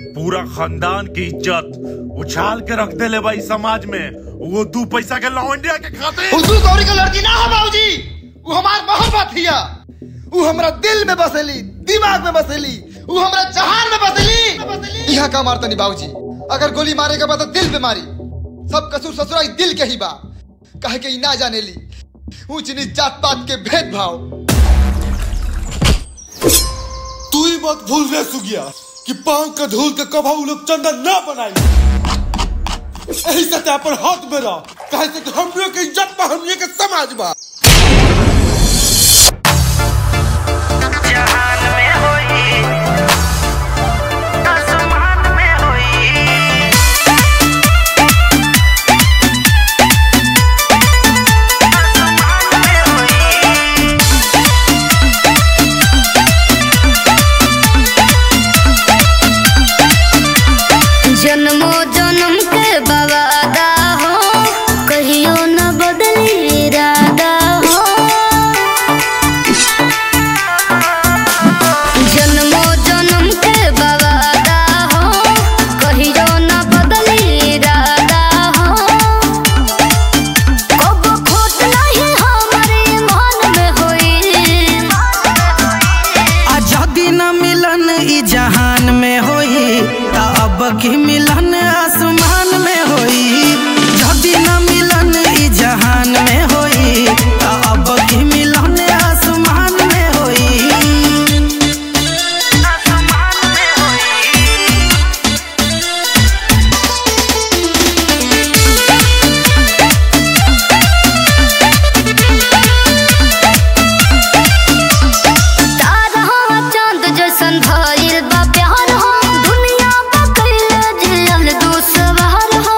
पूरा खानदान की इज्जत उछाल के रख देले भाई समाज में वो दू पैसा के लौंडिया के खाते हुजू गौरी के लड़की ना हो बाबूजी वो हमार मोहब्बत हिया वो हमरा दिल में बसेली दिमाग में बसेली वो हमरा जहान में बसेली यहाँ का मारता नहीं बाबूजी अगर गोली मारे के बाद तो दिल पे मारी सब कसूर ससुराई दिल के ही बा कहे के ई ना जाने ली ऊंच नीच जात पात के भेदभाव तू ही मत भूल रे सुगिया कि पांव के धूल के कभा उ लोग चंदन ना बनाई यही सतह पर हाथ में रह कहे से कि हमरे के इज्जत पर हमरे के समाज बा जहान में होई आसमान में होई आसमान में होई जन्मो जन्म के बवादा हो कहियो न बदली इरादा हो जन्मो जन्म के बवादा हो कहियो न बदली इरादा हो कब खोट नहीं हमारे मन में होई आजादी न मिलन ई जहान में होई ता अब की मिलन आसमान में होई जदी न मिलन ई जहान में होई ता अब की मिलन आसमान में होई आसमान में होई तारा चांद जैसन भइल बा प्यार हो दुनिया बा कइले जियल दुसवार हो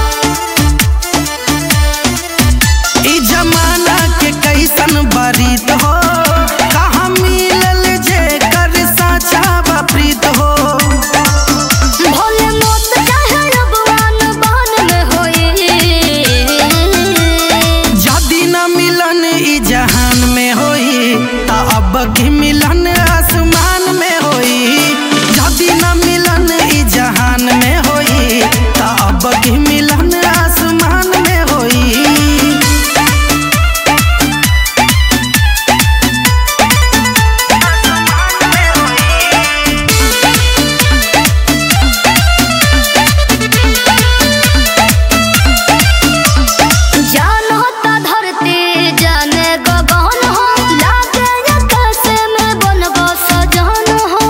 ई जमाना के कैसन बरीत हो कहाँ मिलल जे कर साचा बा प्रीत हो भोले मोत चाहे रबवान बन में होई जदी न मिलन ई जहान में होई ता अब की मिलन आसमान में होई जदी न मिलन ई जहान में होई ता अब की मिलन आसमान में होई जान होता धरती जाने गगन हो लागे आकाश में बनबो सजन हो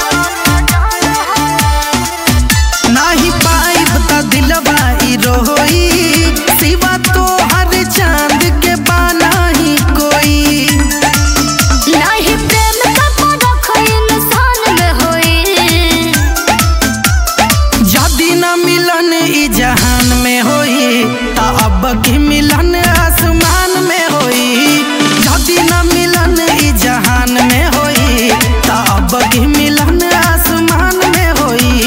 नाही पाइब त दिलवा ई रोई सिवा तो हर चांद के बाना ही कोई नहीं प्रेम का परख इंसान में होई जदी न मिलन ई जहान में होई ता अब की मिलन आसमान में होई जदी न मिलन ई जहान में होई ता अब की मिलन आसमान में होई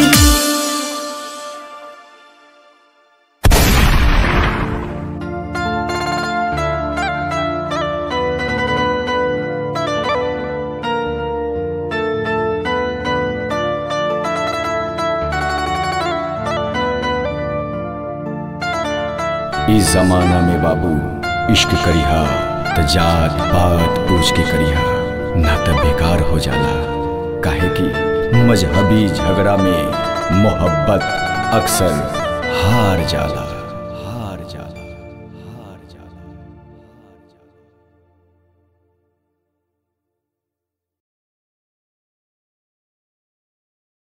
इस जमाना में बाबू इश्क करिहा त जात पात पूछ के करिहा ना त बेकार हो जाला काहे कि मजहबी झगड़ा में मोहब्बत अक्सर हार जाला